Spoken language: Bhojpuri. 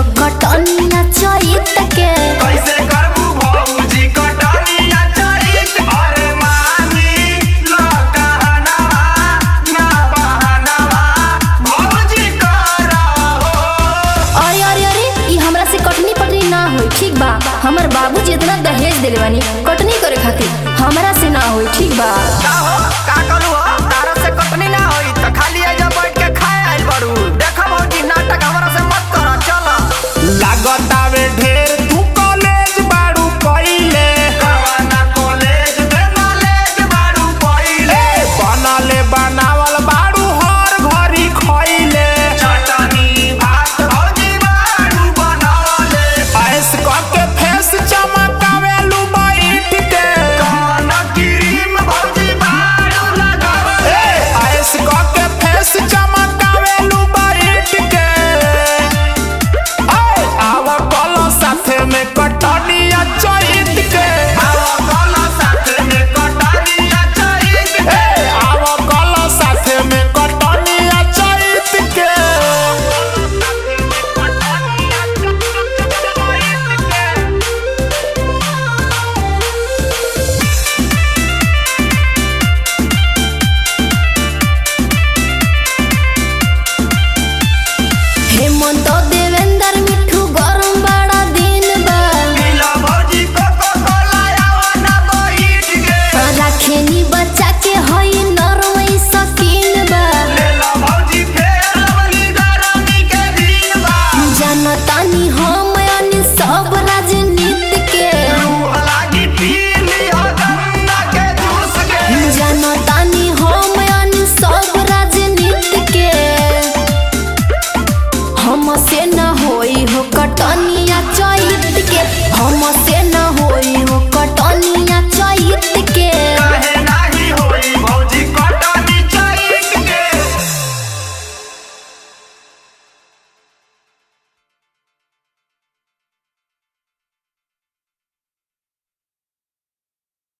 हो कटनिया चैत के कैसे करबू भौजी कटनिया चरित अरे मानी लो कहनवा ना बहनवा भौजी करहो अरे अरे अरे ई हमरा से कटनी पटनी ना होई ठीक बा हमर बाबूजी इतना दहेज दिले बानी कटनी करे खातिर हमरा से ना होई ठीक बा का हो का करू